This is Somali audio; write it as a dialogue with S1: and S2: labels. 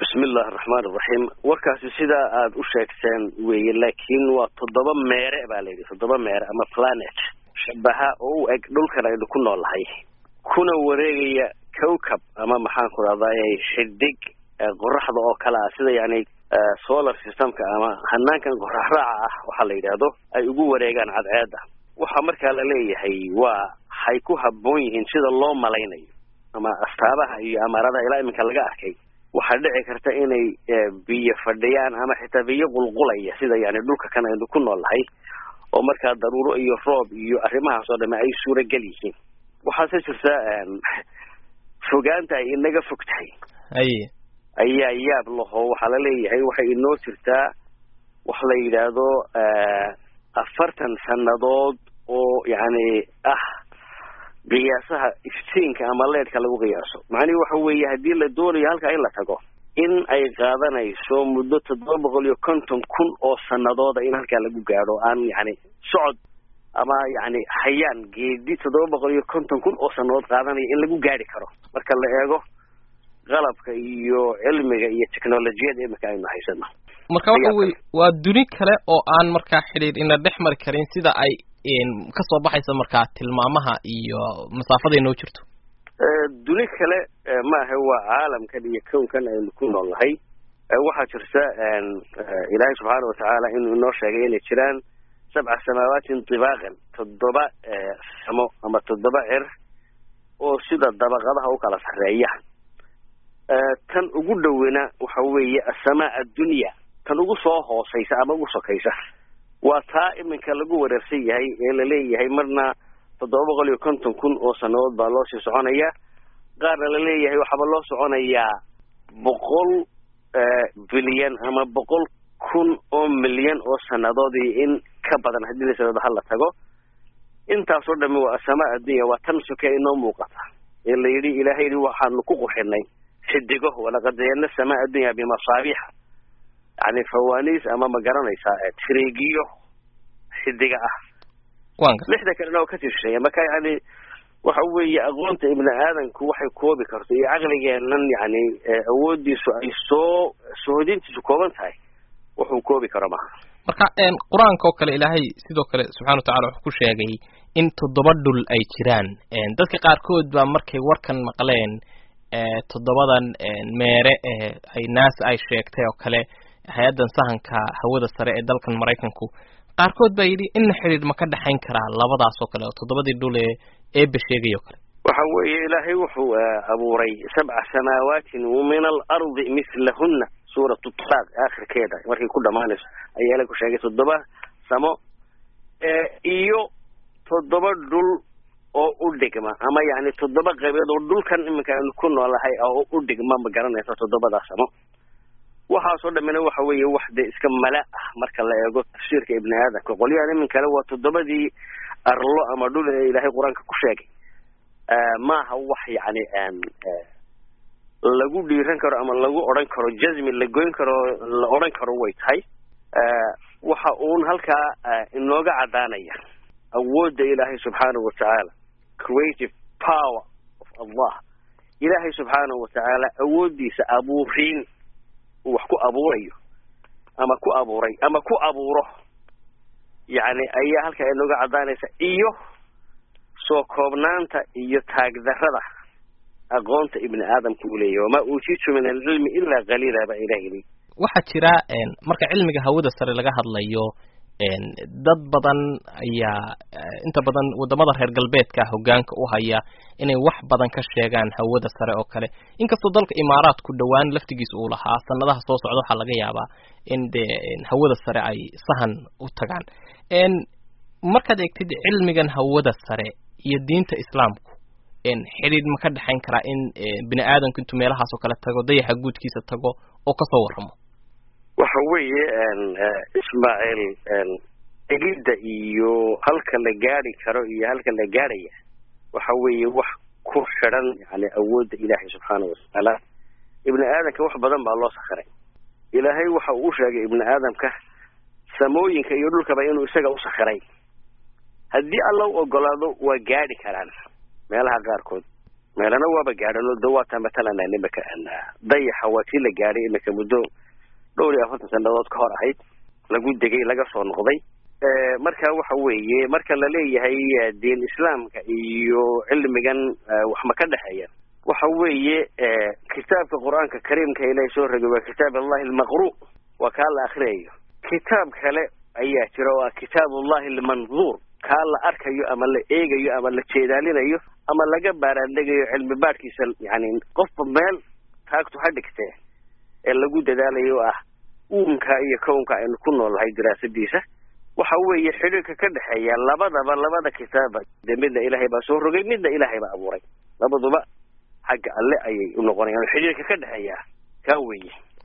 S1: bismi illaahi araxmaan iraxiim warkaasi sidaa aada u sheegteen weeye laakiin waa toddoba meere baa la yidhi toddoba meere ama planet shabaha oo u eg dhulkan aynu ku noolnahay kuna wareegaya cowcab ama maxaan ku rahday xidig qoraxda oo kale ah sida yani solar systemka ama hanaankan qorax raaca ah waxaa la yidhaahdo ay ugu wareegaan cadceedda waxaa markaa la leeyahay waa hay ku habboon yihiin sida loo malaynayo ama astaabaha iyo amaaradaha ilaa iminka laga arkay waxaa dhici karta inay biyo fadhiyaan ama xitaa biyo qulqulaya sida yani dhulka kan aynu ku nool nahay oo markaa daruuro iyo roob iyo arrimahaas oo dhame ay suuragal yihiin waxaase jirta fogaanta ay inaga fog tahay
S2: haye
S1: ayaa yaab laho waxaa la leeyahay waxay inoo jirtaa wax la yidhaahdo afartan sannadood oo yani ah qiyaasaha iftiinka ama leedhka lagu qiyaaso macnihi waxa weeye haddii la doonayo halkaa in la tago in ay qaadanayso muddo toddoba boqol iyo konton kun oo sanadooda in halkaa lagu gaadho aan yani socod ama yani hayaan geedi toddoba boqol iyo konton kun oo sanadood qaadanaya in lagu gaadhi karo marka la eego qalabka iyo cilmiga iyo technolojiyada imika aynu haysano
S2: marka waxa weye waa duni kale oo aan markaa xidhiir ina dhex mari karin sida ay kasoo baxaysa markaa tilmaamaha iyo masaafaday noo jirto
S1: duni kale maaha waa caalamkan iyo kownkan aynu ku nool nahay waxaa jirta ilaahay subxaana watacaala inuu inoo sheegay inay jiraan sabca samaawatin dibaaqan toddoba samo ama toddoba cer oo sida dabaqadaha u kala sarreeya tan ugu dhowena waxa weeye asamaa addunya tan ugu soo hooseysa ama ugu sokaysa waa taa iminka lagu wareersan yahay ee laleeyahay marna toddoba boqol iyo konton kun oo sanadood baa loo sii soconaya qaarna laleeyahay waxaaba loo soconayaa boqol bilyan ama boqol kun oo milyan oo sanadoodii in ka badan haddii lasanado hala tago intaasoo dhami waa asamaa addunya waa tan soke inoo muuqata ee la yidhi ilaahay yidhi waxaanu ku quxinay xidigo walaqad zayana samaa addunya bimasaabiixa yani fawaniis ama ma garanaysaa trigiyo xidiga ah lixda kalena oo ka tirsheeya marka yani waxa weeye aqoonta ibni aadamku waxay koobi karto iyo caqligeenan yani awoodiisu ay soo sohodintiisu kooban tahay wuxuu koobi karo maha
S2: marka qur-aanka oo kale ilaahay sidoo kale subxana watacala wuxuu ku sheegay in toddoba dhul ay jiraan dadka qaarkood baa markay warkan maqleen toddobadan meere ay naasa ay sheegtay oo kale hay-addan sahanka hawada sare ee dalkan maraykanku qaarkood baa yidhi inna xidhiir ma ka dhexayn karaa labadaas oo kale oo toddobadii dhul ee eeba sheegay oo kale
S1: waxa weeye ilaahay wuxuu abuuray sabca samaawatin min alardi mislahunna suuratu talaaq aakhirkeeda markay ku dhamaanayso ayaa ilahay ku sheegay toddoba samo iyo toddoba dhul oo u dhigma ama yani toddoba qaybeed oo dhulkan iminka aynu ku noolahay oo u dhigma ma garanaysa toddobadaa samo waxaasoo dhamina waxa weeye wax dee iska mala ah marka la eego tafsiirka ibni aadamka qolyahan iminkale waa toddobadii arlo ama dhul ee ilaahay qur-aanka ku sheegay maaha wax yani lagu dhiiran karo ama lagu odhan karo jazmi la goyn karo la odhan karo way tahay waxa uun halkaa inooga caddaanaya awoodda ilaahay subxaanahu watacaala creative power of allah ilaahay subxaanahu watacaala awooddiisa abuuriin uu wax ku abuurayo ama ku abuuray ama ku abuuro yacni ayaa halkaa inooga caddaanaysa iyo soo koobnaanta iyo taagdarrada aqoonta ibni aadamka uu leeyahy wamaa uutiitu min alcilmi ilaa qaliila baa ilah yidhi
S2: waxaa jira marka cilmiga hawada sare laga hadlayo dad badan ayaa inta badan wadamada reer galbeedka hogaanka u haya inay wax badan ka sheegaan hawada sare oo kale inkastoo dalka imaaraadku dhowaan laftigiisa uu lahaa sanadaha soo socda waxaa laga yaabaa in dee hawada sare ay sahan u tagaan markaad eegtid cilmigan hawada sare iyo diinta islaamku xidhiid ma ka dhexayn karaa in bini aadamku intuu meelahaas oo kale tago dayaxa guudkiisa tago oo kasoo warramo
S1: waxa weeye ismaaciil egidda iyo halka la gaadi karo iyo halka la gaadhaya waxa weeye wax ku xidhan yani awoodda ilaahay subxaanahu watacaala ibni aadamka wax badan baa loo sakhiray ilaahay waxa uu u sheegay ibni aadamka samooyinka iyo dhulkaba inuu isaga u sakhiray haddii alla u ogolaado waa gaadhi karaan meelaha qaarkood meelana waaba gaadhan oo dawaata matalan imika dayaxa waa tii la gaadhay imika muddo dhowr iyo afartan sanadood ka hor ahayd lagu degay laga soo noqday marka waxa weeye marka la leeyahay diin islaamka iyo cilmigan wax ma ka dhexeeya waxa weeye kitaabka qur-aanka kariimka ilahay soo rogay waa kitaab allahi almaqru waa kaa la akriyayo kitaab kale ayaa jira oo ah kitaab ullahi almanduur kaa la arkayo ama la eegayo ama la jeedaalinayo ama laga baaraandhegayo cilmi baadhkiisa yani qofba meel taagtu ha dhigtee ee lagu dadaalayo oo ah uunka iyo kownka aynu ku noolnahay diraasadiisa waxa weeye xidhiirka ka dhexeeya labadaba labada kitaaba dee midna ilaahay baa soo rogay midna ilaahay baa abuuray labaduba xagga alle ayay u noqonayaan xidhiirka ka dhexeeya kaa weeye